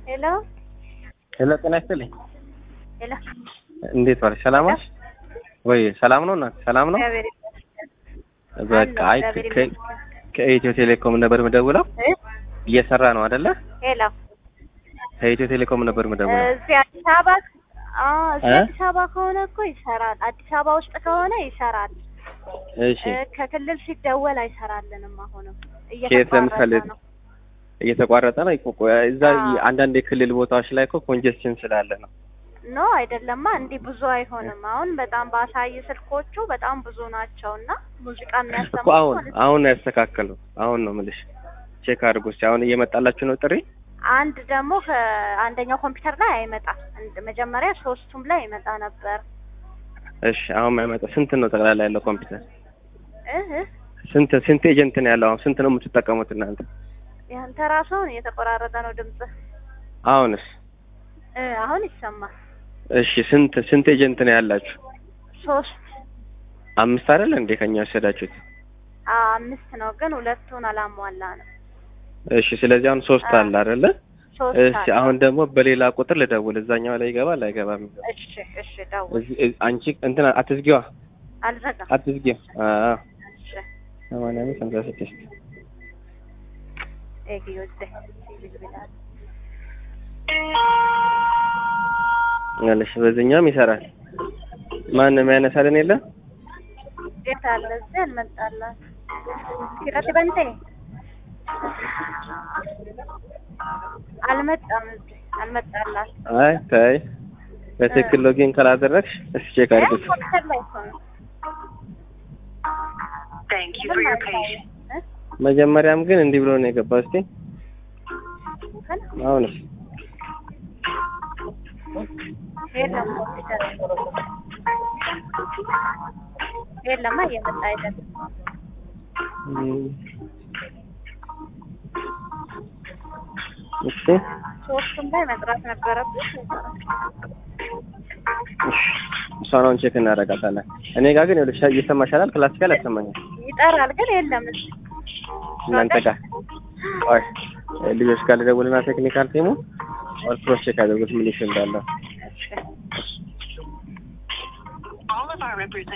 ሄሎ ሄሎ ጤና ይስጥልኝ። ሄሎ እንዴት ዋልሽ? ሰላም ዋልሽ ወይ? ሰላም ነው እናት? ሰላም ነው። እግዚአብሔር ይመስገን። በቃ አይ አለሁ፣ እግዚአብሔር ከ- ይመስገን። ከኢትዮ ቴሌኮም ነበር የምደውለው። እ? እየሰራ ነው አይደለ? ሄሎ ከኢትዮ ቴሌኮም ነበር የምደውለው። እዚህ አዲስ አበባ አዎ፣ እዚህ እ? አዲስ አበባ ከሆነ እኮ ይሰራል። አዲስ አበባ ውስጥ ከሆነ ይሰራል። እሺ እ፣ ከክልል ሲደወል አይሰራልንም። አሁንም ከየት ለምሳሌ እየተቋረጠ ነው። እየተቋረጠ ነው። ይቆ- እዛ አዎ። አንዳንድ የክልል ቦታዎች ላይ እኮ ኮንጀስሽን ስላለ ነው። ኖ አይደለማ፣ እንዲህ ብዙ አይሆንም። አሁን በጣም ባሳይ ስልኮቹ በጣም ብዙ ናቸው እና ሙዚቃ እኮ የሚያሰሙ አሁን አሁን ነው ያስተካከለው። አሁን ነው የምልሽ። ቼክ አድርጎ እስኪ አሁን እየመጣላችሁ ነው ጥሪ? አንድ ደግሞ ከአንደኛው ኮምፒውተር ላይ አይመጣም። እንደ መጀመሪያ ሶስቱም ላይ ይመጣ ነበር። እሺ አሁን ማይመጣ ስንት ነው ጠቅላላ ያለው ኮምፒውተር? እህ ስንት ስንት ኤጀንት ነው ያለው? አሁን ስንት ነው የምትጠቀሙት እናንተ? ያንተ ራስህን እየተቆራረጠ ነው ድምጽ። አሁንስ? እ አሁን ይሰማል። እሺ ስንት ስንት ኤጀንት ነው ያላችሁ? ሶስት አምስት አይደል እንዴ ከኛ ወሰዳችሁት? አ አምስት ነው ግን ሁለቱን አላሟላ ነው። እሺ ስለዚህ አሁን ሶስት አዎ። አለ አይደለ? ሶስት እሺ አለ። አሁን ደግሞ በሌላ ቁጥር ልደውል። እዛኛው ላይ ይገባል አይገባም? እሺ እሺ ደውል። እዚህ እዚህ- አንቺ እንትን አትዝጊዋ፣ አልዘጋም። አትዝጊዋ። አዎ እሺ ሰማንያ አምስት ሃምሳ ስድስት ኤግዮት ይላል። ያለሽ በዚህኛውም ይሰራል። ማንም ያነሳልን የለም? የት አለ? እዚህ አልመጣላት። ኪረት በንቴ አልመጣም። እዚህ አልመጣላት። አይ ታይ በትክክል ሎጊን ካላደረግሽ እስኪ ቼክ እ አድርጉት። ኮምፒውተር ላይ እኮ ነው። Thank you for your patience. እ? መጀመሪያም ግን እንዲህ ብሎ ነው የገባው። እስቲ ግን አሁንስ የለም ኮምፒውተር የለማ እየመጣ አይደለም። እም፣ እሺ ሶስቱም ላይ መጥራት ነበረብሽ። እሺ እሷን አሁን ቼክ እናደርጋታለን። እኔ ጋር ግን ይኸውልሽ እየሰማሻላል፣ ክላሲካል ያሰማኛል። ይጠራል ግን የለም። እዚህ እናንተ ጋር ቆይ ልጆች ጋር ልደውልና ቴክኒካል ቲሙ ኦል ክሮስ ቼክ አድርጉት ምን ኢሹ እንዳለው። እሺ All of our representatives